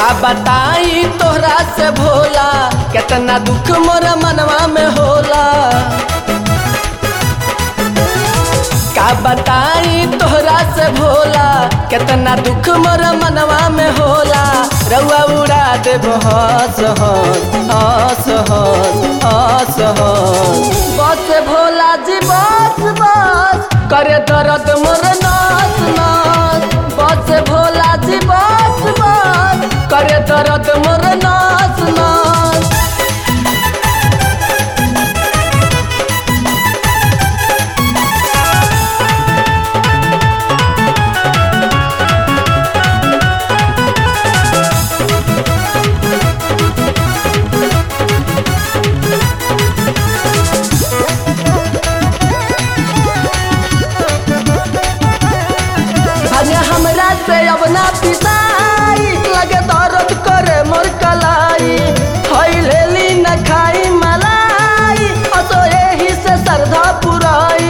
का बताई तोहरा से भोला कितना दुख मोरा मनवा में होला का बताई तोहरा से भोला कितना दुख मोरा मनवा में होला रउआ उड़ा देब हंस हंस हंस हंस हंस बस भोला जी बस बस करे दर्द मोर नाच नाच बस भोला जी बस बस करे दर्द मोर नाच नाच अरे हमरा से अब ना पिसाई लगे दर्द करे मोर कलाई हई लेली न खाई मलाई असो एही से श्रद्धा पुराई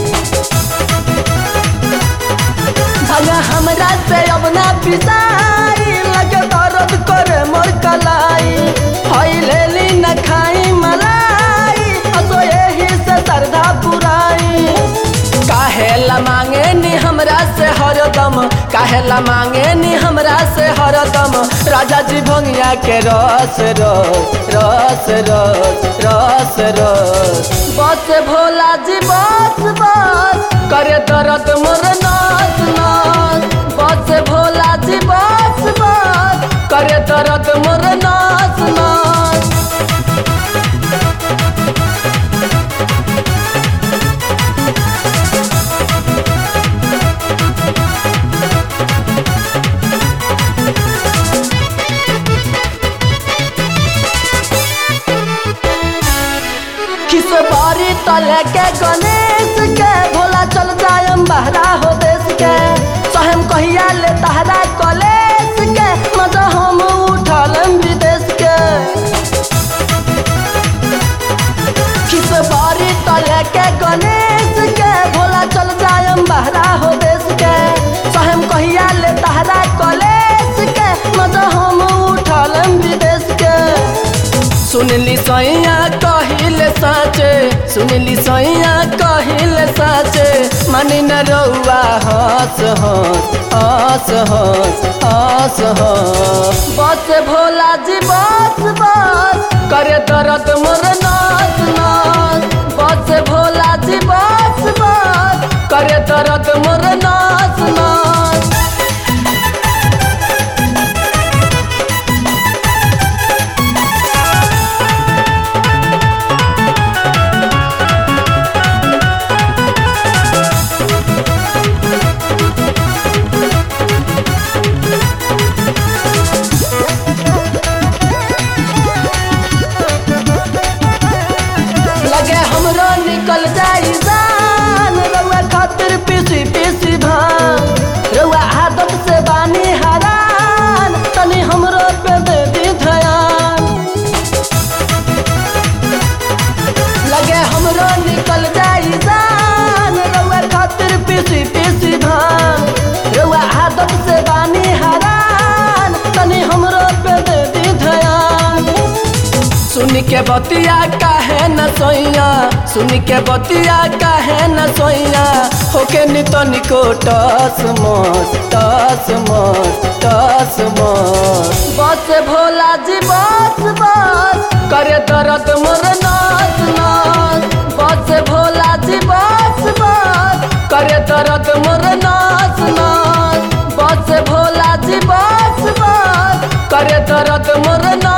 अरे हमरा से अब ना पिसाई लगे दर्द करे मोर कलाई हई लेली न खाई मलाई असो एही से श्रद्धा पुराई काहेला मांगे नी हमरा से हरदम काहेला मांगे नी हमरा से हरदम राजा जी भंगिया के रस रस रस रस रस रस बस भोला जी बस बस करे दर्द मोर नाच नाच बस भोला जी बस बस करे दर्द मोर नाच नाच किस बारी तले के गणेश के भोला चल जायम बहरा हो देश के सहम कहिया ले तहरा कॉलेज के मजा हम उठलम विदेश के किस बारी तले के गणेश के भोला चल जायम बहरा हो देश के सहम कहिया ले तहरा कॉलेज के मजा हम उठलम विदेश के सुनली सैया कहिल साचे सुनली सैया कहिल साचे मानी न रउआ हंस हंस हंस हंस हंस हंस बस भोला जी बस बस करे दर्द मोर नाच नाच बस भोला जी बस बस करे दर्द मोर नाच नाच लगे हमरो निकल जाई जान रउआ खातिर पीसी पीसी भान रउआ आदत से बानी हरान तनी हमरो पे दे दी ध्यान लगे हमरो निकल जाई जान रउआ खातिर पीसी पीसी भान रउआ आदत से बानी हरान तनी हमरो पे दे दी ध्यान सुन के बतिया काहे न सोइया सुन के बतिया काहे न सोइया होके नितनिको टस मस टस मस टस मस बस भोला जी बस बस करे दर्द मोर नाच नाच बस भोला जी बस बस करे दर्द मोर नाच नाच बस भोला जी बस बस करे दर्द मोर नाच